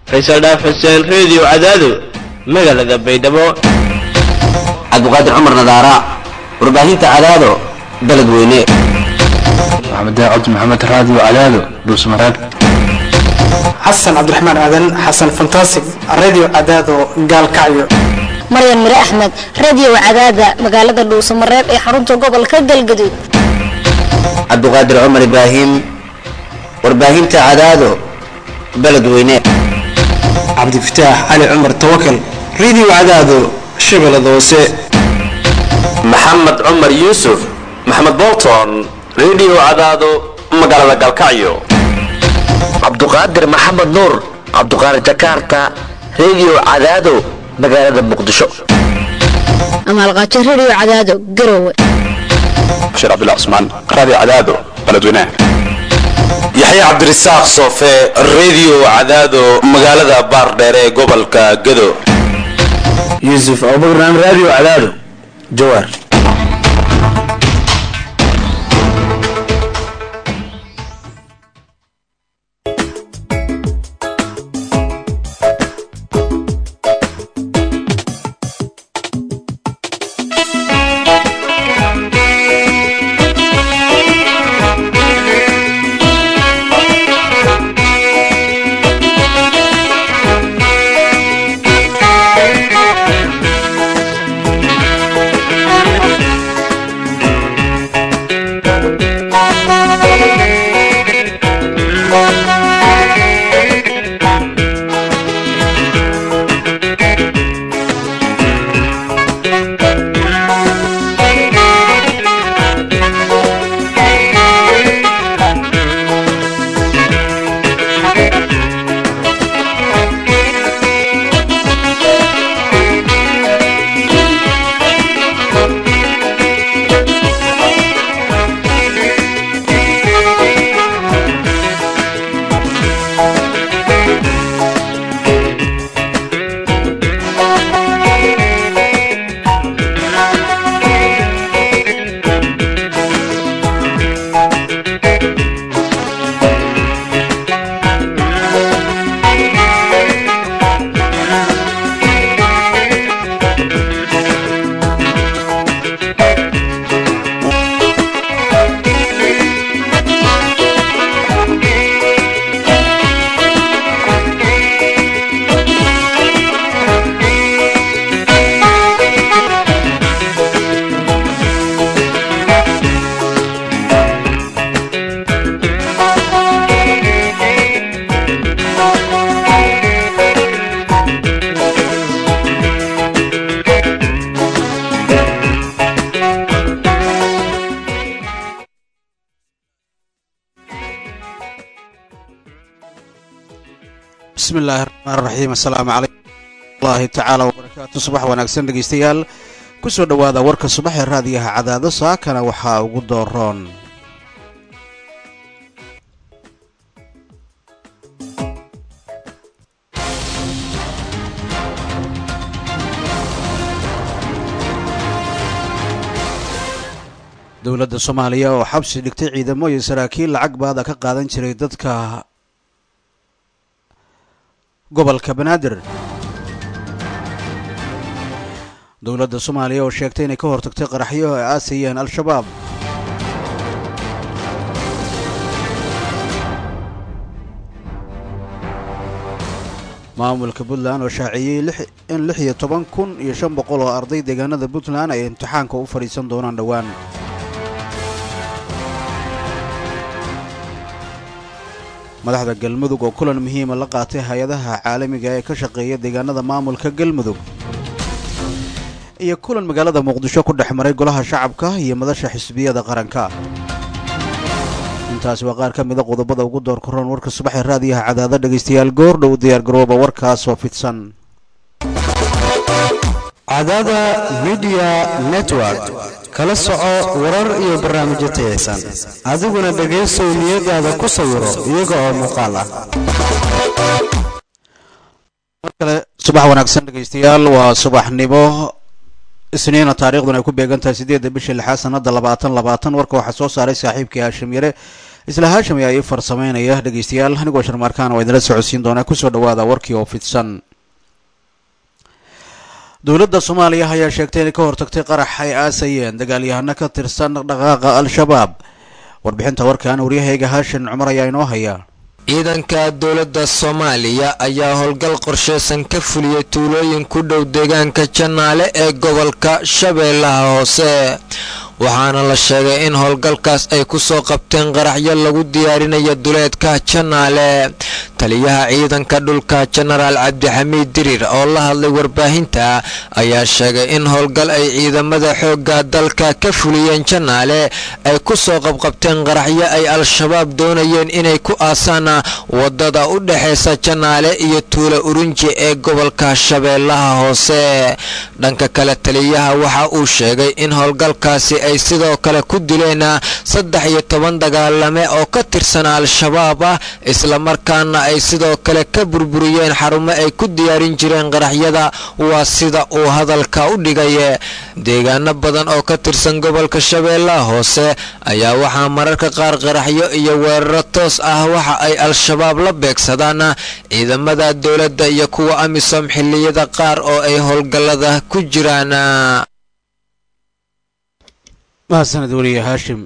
faysal dhaaf xuseen reediyo cadaado magaalada baydhabo cabdiqaadir cumar nadaara warbaahinta cadaado beled weyne maxamed cabdi maxamed raadiyo cadaado dhuusmareeb xasan cabdiraxmaan aadan xasan fantasig radio cadaado gaalkacyo maryan mire axmed radio cadaada magaalada dhuusamareeb ee xarunta gobolka galgaduud cabdiqaadir cumar ibraahim warbaahinta cadaado beled weyne cabdifataax cali cumar tawakal radio cadaado shabeellada hoose maxamed cumar yuusuf maxamed bolton radio cadaado magaalada galkacyo cabduqaadir maxamed nuur cabduqaadir jakarta radio cadaado magaalada muqdisho amaalqaajo radio cadaado garowe bashiir cabdullah cusmaan raadiyo cadaado beledweynaha yaxya cabdirasaaq soofe radio cadaado magaalada baardheere ee gobolka gado yuusuf abubakar radio cadaado jawaar bismi illaahi raxmaan raxiim assalaamu calaykum waraxmatullaahi tacaala wabarakaatu subax wanaagsan dhegaystayaal ku soo dhowaada warka subax ee raadiyaha cadaado saakana waxaa ugu dooroon dowladda soomaaliya oo xabsi dhigtay ciidamo iyo saraakiil lacag baada ka qaadan jiray dadka gobolka banaadir dowladda soomaaliya oo sheegtay inay ka hortagtay qaraxyo ay aasayeen al-shabaab maamulka puntland oo shaaciyey in lix iyo toban kun iyo shan boqol oo arday deegaanada puntland ay imtixaanka u fadhiisan doonaan dhowaan madaxda galmudug oo kulan muhiima la qaatay hay-adaha caalamiga ee ka shaqeeya deegaanada maamulka galmudug iyo kulan magaalada muqdisho ku dhex maray golaha shacabka iyo madasha xisbiyada qaranka intaasi waa qaar ka mida qodobada ugu door karoon warka subaxee raadiyaha cadaada dhegaystayaal goor dhow diyaargarooba warkaasoo fidsan cadaada midiya network kala soco warar iyo barnaamijyo tayaysan adiguna dhegaysow niyadaada ku sawiro iyaga oo muuqaal ah mar kale subax wanaagsan dhegaystayaal waa subaxnimo isniina taariikhduna ay ku beegan tahay siddeedda bisha lixaad sanada labaatan labaatan warka waxaa soo saaray saaxiibkii haashim yare isla haashim ayaa ii farsameynaya dhegeystayaal anigoo sharmaarkaan waa idinla socodsiin doonaa kusoo dhawaada warkii oo fidsan dowladda soomaaliya ayaa sheegtay inay ka hortagtay qarax ay aasayeen dagaalyahano ka tirsan dhaqdhaqaaqa al-shabaab warbixinta warkan waryahayga haashin cumar ayaa inoo haya ciidanka dowladda soomaaliya ayaa howlgal qorsheysan ka fuliyey tuulooyin ku dhow deegaanka janaale ee gobolka shabeellaha hoose waxaana la sheegay in howlgalkaas ay ku soo qabteen qaraxyo lagu diyaarinayo duleedka janaale taliyaha ciidanka dhulka jenaraal cabdixamiid dirir oo la hadlay warbaahinta ayaa sheegay in howlgal ay ciidamada xoogga dalka ka fuliyeen janaale ay ku soo qabqabteen qaraxyo ay al-shabaab doonayeen inay ku aasaan wadada u dhexaysa janaale iyo tuula urunji ee gobolka shabeellaha hoose dhanka kale taliyaha waxa uu sheegay in howlgalkaasi ay sidoo kale ku dileen saddex iyo toban dagaalame oo ka tirsan al-shabaab ah islamarkaana ay sidoo kale ka burburiyeen xarumo ay ku diyaarin jireen qaraxyada waa sida uu hadalka u dhigay deegaano badan oo ka tirsan gobolka shabeellaha hoose ayaa waxaa mararka qaar qaraxyo iyo weeraro toos ah waxa ay al-shabaab la beegsadaan ciidamada dowladda iyo kuwa amisom xilliyada qaar oo ay howlgallada ku jiraan mahadsaned weliye haashim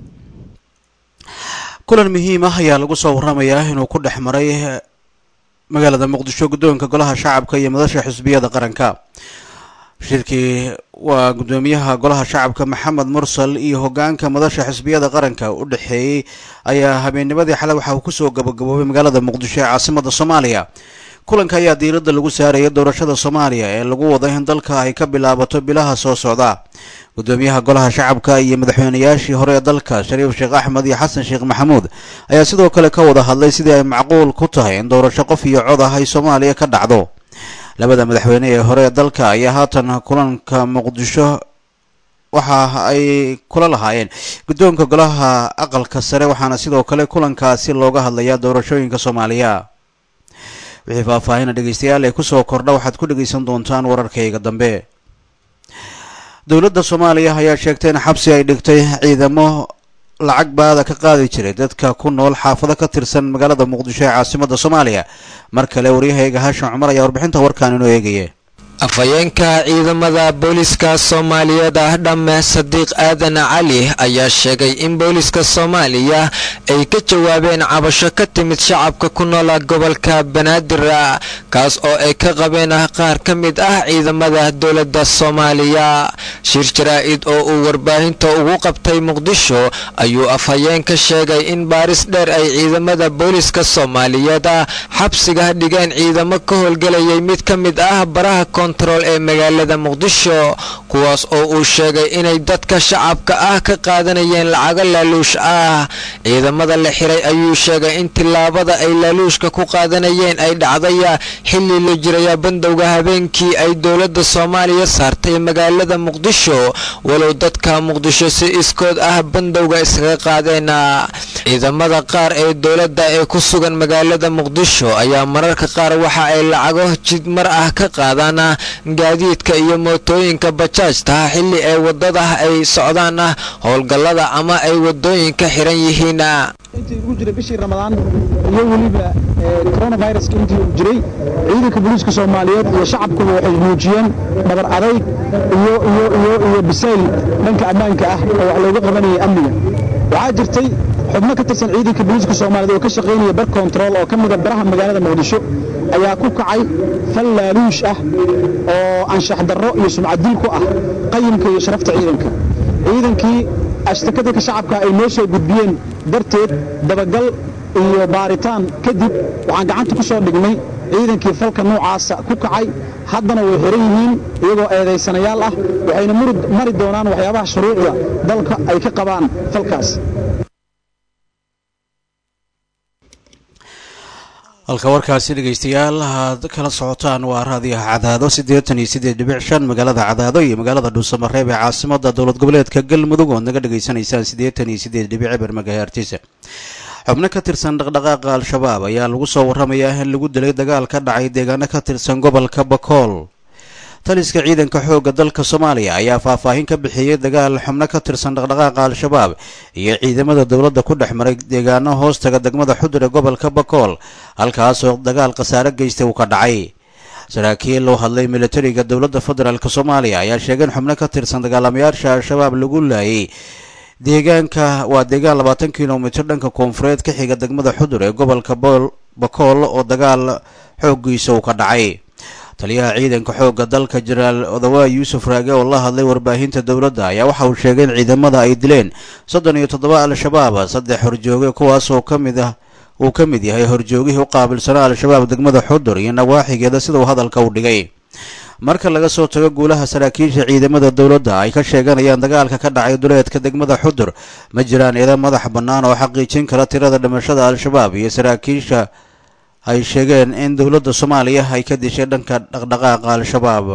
kulan muhiim ah ayaa lagu soo waramayaa inuu ku dhex maray magaalada muqdisho guddoonka golaha shacabka iyo madasha xisbiyada qaranka shirkii waa guddoomiyaha golaha shacabka maxamed mursal iyo hogaanka madasha xisbiyada qaranka u dhexeeyey ayaa habeennimadii xalay waxa uu kusoo gabagaboobay magaalada muqdisho ee caasimada soomaaliya kulanka ayaa diiradda lagu saaraya doorashada soomaaliya ee lagu wada in dalka ay ka bilaabato bilaha soo socda guddoomiyaha golaha shacabka iyo madaxweynayaashii hore ee dalka shariif sheekh axmed iyo xasan sheekh maxamuud ayaa sidoo kale ka wada hadlay sidii ay macquul ku tahay in doorasho qof iyo cod ah ay soomaaliya ka dhacdo labada madaxweyne ee hore ee dalka ayaa haatan kulanka muqdisho waxa ay kula lahaayeen guddoonka golaha aqalka sare waxaana sidoo kale kulankaasi looga hadlayaa doorashooyinka soomaaliya wixii faahfaahina dhegeystayaal ee kusoo kordha waxaad ku dhegeysan doontaan wararkayga dambe dowladda soomaaliya ayaa sheegtay in xabsi ay dhigtay ciidamo lacag baada ka qaadi jiray dadka ku nool xaafado ka tirsan magaalada muqdisho ee caasimada soomaaliya mar kale waryahayga haashin cumar ayaa warbixinta warkaan inoo eegaya afhayeenka ciidamada booliska soomaaliyeed ah dhamme sadiiq aadan cali ayaa sheegay in booliska soomaaliya ay ka jawaabeen cabasho ka timid shacabka ku noola gobolka banaadir kaas oo ay ka qabeen qaar ka mid ah ciidamada dowladda soomaaliya shir jaraa-id oo uu warbaahinta ugu qabtay muqdisho ayuu afhayeen ka sheegay in baaris dheer ay ciidamada booliska soomaaliyeed xabsiga dhigeen ciidamo ka howlgelayay mid ka mid ah baraha kontarool ee magaalada muqdisho kuwaas oo uu sheegay inay dadka shacabka ah ka qaadanayeen lacago laaluush ah ciidamada la xiray ayuu sheegay in tillaabada ay laaluushka ku qaadanayeen ay dhacday xilli la jiraya bandowga habeenkii ay dowladda soomaaliya saartay magaalada muqdisho walow dadka muqdisho si iskood ah bandowga iskaga qaadeen ciidamada qaar ee dowladda ee ku sugan magaalada muqdisho ayaa mararka qaar waxa ay lacago jidmar ah ka qaadaan gaadiidka iyo mootooyinka bajaajta xilli ay wadada ay socdaan howlgallada ama ay wadooyinka xiran yihiin intii ugu jiray bishii ramadaan iyo weliba coronaviruska intii uu jiray ciidanka booliiska soomaaliyeed iyo shacabkuba waxay muujiyeen dhabar adayg iyo iyo iyo iyo bisayl dhanka ammaanka ah oo wax looga qabanayay amniga waxaa jirtay xubno ka tirsan ciidanka booliiska soomaaliyeed oo ka shaqaynaya bar kontarool oo ka mida baraha magaalada muqdisho ayaa ku kacay fal laaluush ah oo anshax darro iyo sumcadil ku ah qayimka iyo sharafta ciidanka ciidankii ashtakadaka shacabka ay noo soo gudbiyeen darteed dabagal iyo baaritaan kadib waxaan gacanta ku soo dhignay ciidankii falka noocaasa ku kacay haddana way xiran yihiin iyagoo eedaysanayaal ah waxayna mari doonaan waxyaabaha shuruucda dalka ay ka qabaan falkaas halka warkaasi dhegaystayaal aad kala socotaan waa raadiyaha cadaado siddeetan iyo siddeed dhibic shan magaalada cadaado iyo magaalada dhuusamareeb ee caasimada dowlad goboleedka galmudug ood naga dhegaysanaysaan siddeetan iyo siddeed dhibic eber magahertisa xubno ka tirsan dhaqdhaqaaqa al-shabaab ayaa lagu soo warramayaa in lagu dilay dagaal ka dhacay deegaano ka tirsan gobolka bakool taliska ciidanka xoogga dalka soomaaliya ayaa faahfaahin ka bixiyey dagaal xubno ka tirsan dhaqdhaqaaqa al-shabaab iyo ciidamada dowladda ku dhex maray deegaano hoostaga degmada xudur ee gobolka bakool halkaasoo dagaal khasaare geystay uu ka dhacay saraakiil loo hadlay militariga dowladda federaalk soomaaliya ayaa sheegay in xubno ka tirsan dagaalamayaasha al-shabaab lagu laayay deegaanka waa deegaan labaatan kilomitir dhanka koonfureed ka xiga degmada xudur ee gobolka bakool oo dagaal xooggiisa uu ka dhacay taliyaha ciidanka xoogga dalka jenaraal odawaay yuusuf raage oo la hadlay warbaahinta dowladda ayaa waxa uu sheegay in ciidamada ay dileen soddon iyo toddoba al-shabaab saddex horjooge kuwaas oo ka mid ah uu ka mid yahay horjoogihii u qaabilsanaa al-shabaab degmada xudur iyo nawaaxigeeda sida uu hadalka u dhigay marka laga soo tago guulaha saraakiisha ciidamada dowladda ay ka sheeganayaan dagaalka ka dhacay duleedka degmada xudur ma jiraan ciidan madax bannaan oo xaqiijin kara tirada dhimashada al-shabaab iyo saraakiisha ay sheegeen in dowladda soomaaliya ay ka dishay dhanka dhaqdhaqaaqa al-shabaab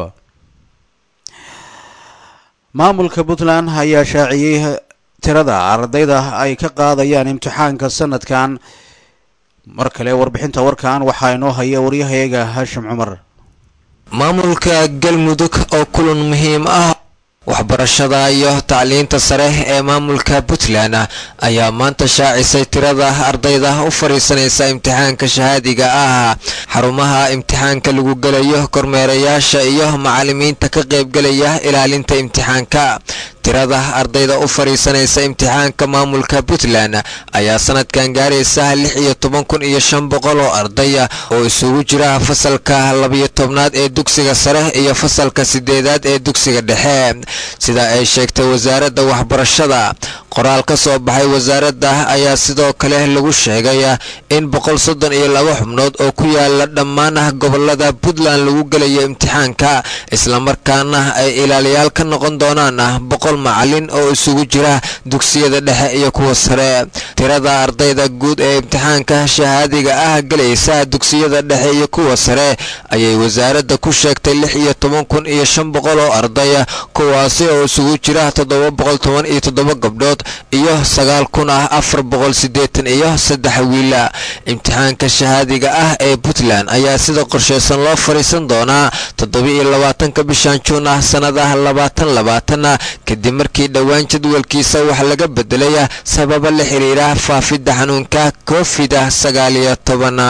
maamulka puntland ayaa shaaciyey tirada ardayda ay ka qaadayaan imtixaanka sanadkan mar kale warbixinta warkan waxaa inoo haya waryahayaga haashim cumar maamulka galmudug oo kulan muhiim ah waxbarashada iyo tacliinta sare ee maamulka puntland ayaa maanta shaacisay tirada ardayda u fadhiisanaysa imtixaanka shahaadiga ah xarumaha imtixaanka lagu gelayo kormeerayaasha iyo macallimiinta ka qaybgelaya ilaalinta imtixaanka tirada ardayda u fadhiisanaysa imtixaanka maamulka puntland ayaa sanadkan gaaraysa lix iyo toban kun iyo shan boqol oo arday oo isugu jira fasalka labiyo tobnaad ee dugsiga sare iyo fasalka sideedaad ee dugsiga dhexe sida ay sheegtay wasaaradda waxbarashada qoraal ka soo baxay wasaaradda ayaa sidoo kale lagu sheegay in boqol soddon iyo laba xubnood oo ku yaala dhammaan gobolada puntland lagu gelayo imtixaanka islamarkaana ay ilaaliyaal ka noqon doonaan boqol macalin oo isugu jira dugsiyada dhexe iyo kuwa sare tirada ardayda guud ee imtixaanka shahaadiga ah gelaysa dugsiyada dhexe iyo kuwa sare ayay wasaaradda ku sheegtay lix iyo toban kun iyo shan boqol oo arday kuwaasi oo isugu jira toddoba boqol toban iyo toddoba gabdhood iyo sagaal kun ah afar boqol siddeetan iyo saddex wiila imtixaanka shahaadiga ah ee puntland ayaa sida qorsheysan loo fadhiisan doonaa toddoba-iyo labaatanka bishan juun ah sannadaha labaatan labaatan kadib markii dhowaan jadwalkiisa wax laga bedelay sababa la xiriira faafidda xanuunka covid sagaaliyo tobana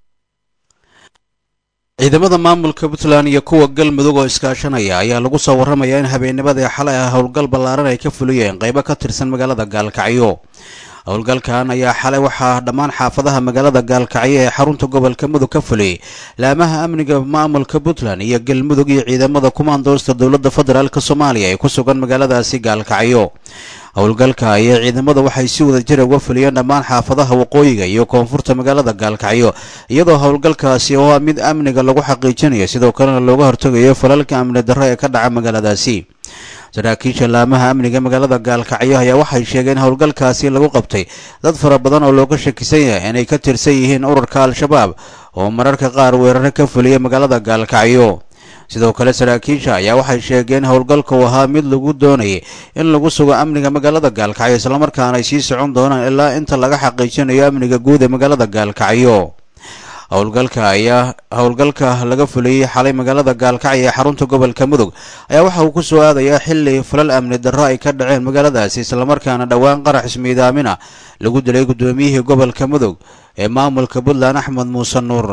ciidamada maamulka puntland iyo kuwa galmudug oo iskaashanaya ayaa lagu soo warramayaa in habeennimadii xalay ah howlgal ballaaran ay ka fuliyeen qaybo ka tirsan magaalada gaalkacyo howlgalkan ayaa xalay waxaa dhammaan xaafadaha magaalada gaalkacyo ee xarunta gobolka mudug ka fuliyey laamaha amniga maamulka puntland iyo galmudug iyo ciidamada kumaandoosta dowladda federaalk soomaaliya ee ku sugan magaaladaasi gaalkacyo howlgalka ayaa ciidamada waxay si wada jira uga fuliyeen dhammaan xaafadaha waqooyiga iyo koonfurta magaalada gaalkacyo iyadoo howlgalkaasi oo ah mid amniga lagu xaqiijinayo sidoo kalena looga hortegayo falalka amni darro ee ka dhaca magaaladaasi saraakiisha laamaha amniga magaalada gaalkacyo ayaa waxay sheegeen howlgalkaasi lagu qabtay dad fara badan oo looga shakisan yahay inay ka tirsan yihiin ururka al-shabaab oo mararka qaar weeraro ka fuliya magaalada gaalkacyo sidoo kale saraakiisha ayaa waxay sheegeen howlgalka uu ahaa mid lagu doonayay in lagu sugo amniga magaalada gaalkacyo islamarkaana ay sii socon doonaan ilaa inta laga xaqiijinayo amniga guud ee magaalada gaalkacyo howlgalka ayaa howlgalka laga fuliyey xalay magaalada gaalkacyo ee xarunta gobolka mudug ayaa waxa uu ku soo aadayaa xili falal amni darro ay ka dhaceen magaaladaasi islamarkaana dhowaan qarax ismiidaamina lagu dilay guddoomiyihii gobolka mudug ee maamulka puntland axmed muuse nuur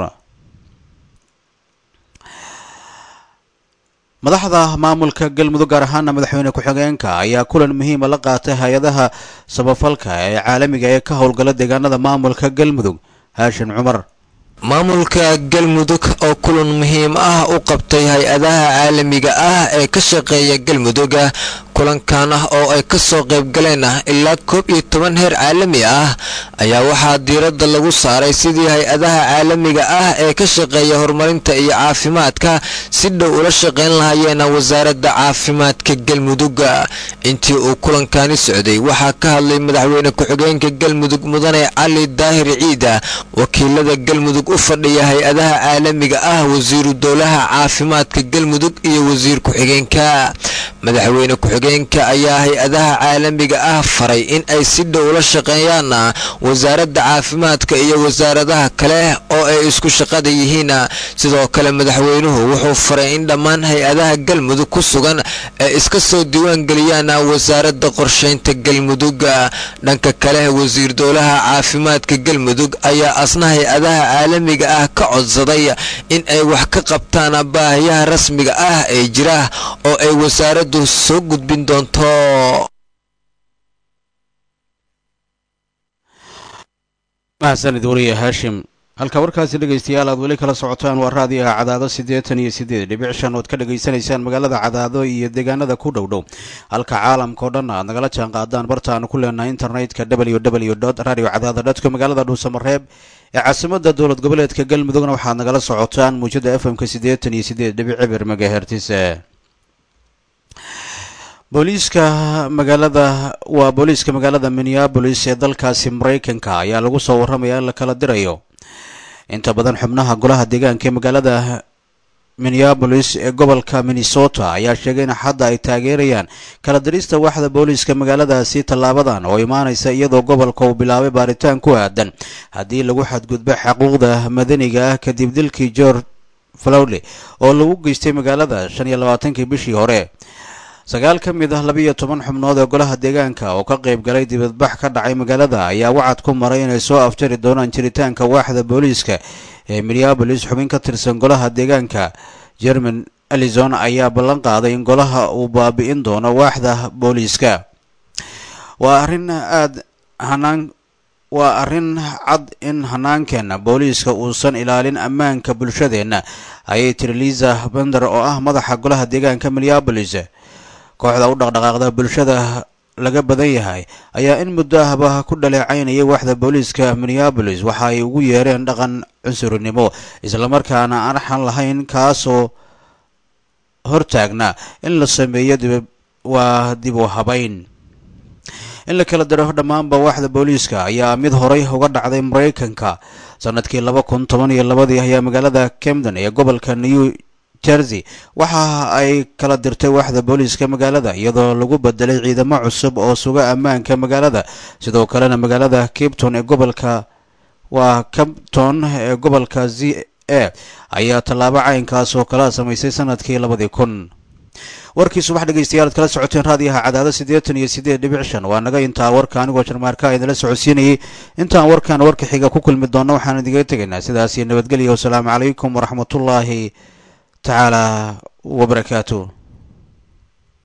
madaxda maamulka galmudug gaar ahaana madaxweyne ku-xigeenka ayaa kulan muhiima la qaatay hay-adaha sabafalka ee caalamiga ee ka howlgala deegaanada maamulka galmudug haashin cumar maamulka galmudug oo kulan muhiim ah u qabtay hay-adaha caalamiga ah ee ka shaqeeya galmudug kulankan ah oo ay ka soo qaybgaleen ilaa koob iyo toban heer caalami ah ayaa waxaa diiradda lagu saaray sidii hay-adaha caalamiga ah ee ka shaqeeya horumarinta iyo caafimaadka si dhow ula shaqayn lahaayeen wasaaradda caafimaadka galmudug intii uu kulankani socday waxaa ka hadlay madaxweyne ku-xigeenka galmudug mudane cali daahir ciida wakiilada galmudug u fadhiya hay-adaha caalamiga ah wasiiru dowlaha caafimaadka galmudug iyo wasiir ku-xigeenka madaxweyne ku-xigeenka ayaa hay-adaha caalamiga ah faray in ay si dhow la shaqeeyaan wasaaradda caafimaadka iyo wasaaradaha kale oo ay isku shaqada yihiin sidoo kale madaxweynuhu wuxuu faray in dhammaan hay-adaha galmudug ku sugan ay iska soo diiwaangeliyaan wasaaradda qorshaynta galmudug dhanka kale wasiir dowlaha caafimaadka galmudug ayaa asna hay-adaha caalamiga ah ka codsaday in ay wax ka qabtaan baahiyaha rasmiga ah ee jira oo ay wasaaraddu soo gudbin doonto mahadsanid wariye haashim halka warkaasi dhegaystayaal aad weli kala socotaan waa raadiyaha cadaado siddeetan iyo siddeed dhibic shan ood ka dhegaysanaysaan magaalada cadaado iyo deegaanada ku dhow dhow halka caalamka oo dhan aad nagala jaan qaadaan bartaanu ku leenahay internetka w w dot radio cadaado dotco magaalada dhuusamareeb ee caasimada dowlad goboleedka galmudugna waxaad nagala socotaan muujada f m-ka siddeetan iyo siddeed dhibic cibir megahertis booliiska magaalada waa booliiska magaalada minneabolis ee dalkaasi maraykanka ayaa lagu soo warramaya in la kala dirayo inta badan xubnaha golaha deegaanka ee magaalada minneabolis ee gobolka minnesota ayaa sheegay in xadda ay taageerayaan kala dirista waaxda booliiska magaaladaasi tallaabadan oo imaanaysa iyadoo gobolka uu bilaabay baaritaan ku aadan haddii lagu xadgudbo xuquuqda madaniga ah kadib dilkii george flowley oo lagu geystay magaalada shan iyo labaatankii bishii hore sagaal ka mid ah labiiyo toban xubnood ee golaha deegaanka oo ka qayb galay dibadbax ka dhacay magaalada ayaa wacad ku maray inay soo afjari doonaan jiritaanka waaxda booliiska ee minneabolis xubin ka tirsan golaha deegaanka jerman elison ayaa ballan qaaday in golaha uu baabi'in doono waaxda booliiska waa arrin aad hanaan waa arrin cad in hanaankeenna booliiska uusan ilaalin ammaanka bulshadeenna ayay tiri liisa bender oo ah madaxa golaha deegaanka minneabolis kooxda u dhaqdhaqaaqda bulshada laga badan yahay ayaa in muddo ahba ku dhaleecaynayay waaxda booliiska minneabolis waxa ay ugu yeereen dhaqan cunsurinimo islamarkaana aan xan lahayn kaasoo hortaagna in la sameeyo dib waa dib u habayn in la kala diro dhammaanba waaxda booliiska ayaa mid horay uga dhacday maraykanka sanadkii laba kun toban iyo labadii ayaa magaalada camden ee gobolka new jersey waxa ay kala dirtay waaxda booliiska magaalada iyadoo lagu bedelay ciidamo cusub oo suga ammaanka magaalada sidoo kalena magaalada capton ee gobolka waa capton ee gobolka z a ayaa tallaabo caynkaas oo kala samaysay sanadkii labadii kun warkii subax dhegeystayaal ad kala socoteen raadiyaha cadaado siddeetan iyo siddeed dhibic shan waa naga intaa warka anigoo jarmaarka idinla socodsiinayay intaan warkan warka xiga ku kulmi doonno waxaan idiga tegaynaa sidaas iyo nabadgelya wasalaamu calaykum waraxmatullaahi تعالى وبركاته